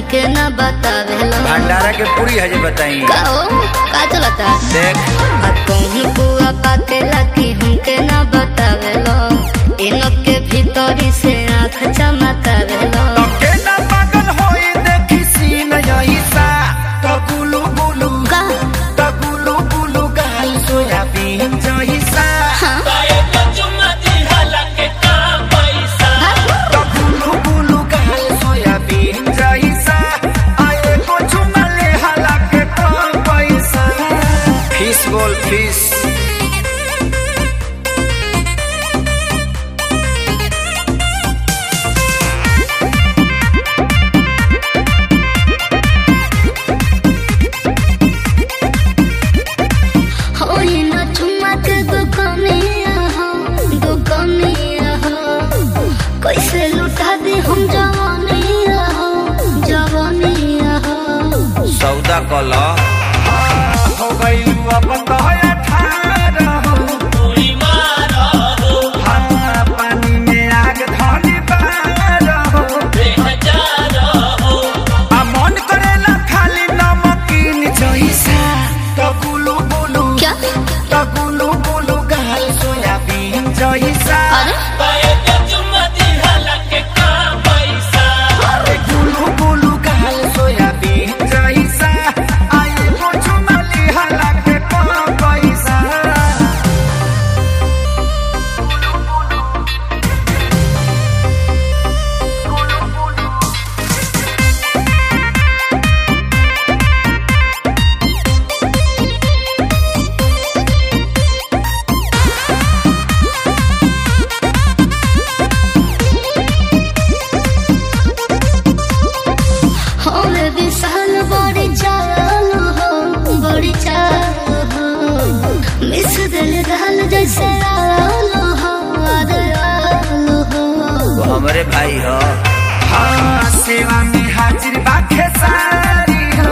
हमके न बतावेलो भंडारा के पूरी है जे बताई का हो का चलता देख आ कहूँ बुआ पाकेला कि हमके न बतावेलो इनक के भीतरी से आँख चमकावेलो तके ना पागल होई देखी सीन यही सा तो गुलू गुलू का तो गुलू गुलू गाल सोयाबीन जही सा हाँ तो गुलू गुलू गाल सोयाबीन जही सा आए को चुमले हला के कम पैसा फिश बोल फिश हो ये न चुम्मा के दुकानिया हो दुकानिया हो कैसे लुटा दे हम जवानिया हो जवानिया हो सौदा कला हो गई अब तो अठारह हाँ, पानी में आग धनी बारह आ मन करेला खाली नमकीन जैसा तो गुलू गुलू क्या तो गुलू गुलू गाल सोयाबीन जैसा अरे अरे गुलू गुलू गाल सोयाबीन जैसा आए कुछ मली हला के कम पैसा हो रे विशाल बड़ी चाल हो बड़ी चाल हो मिस दिल दाल जैसे आलू हो अरे आलू हो वो हमारे भाई हो हाँ सेवा में हाजिर बाखे सारी हो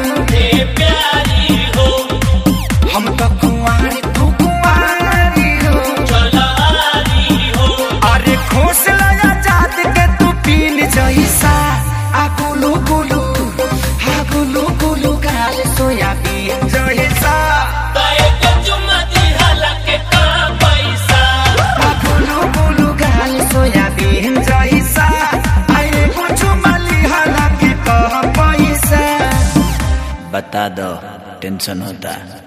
हम तो कुंवारी तू कुंवारी हो अरे खोस लगा जात के तू पीन जैसा आ गुलू गुलू हा गुलू गुलू गाल सोयाबीन जैसा आ गुलू गुलू गाल सोयाबीन जैसा आए कुछ मली हला के कह पैसा बता दो टेंशन होता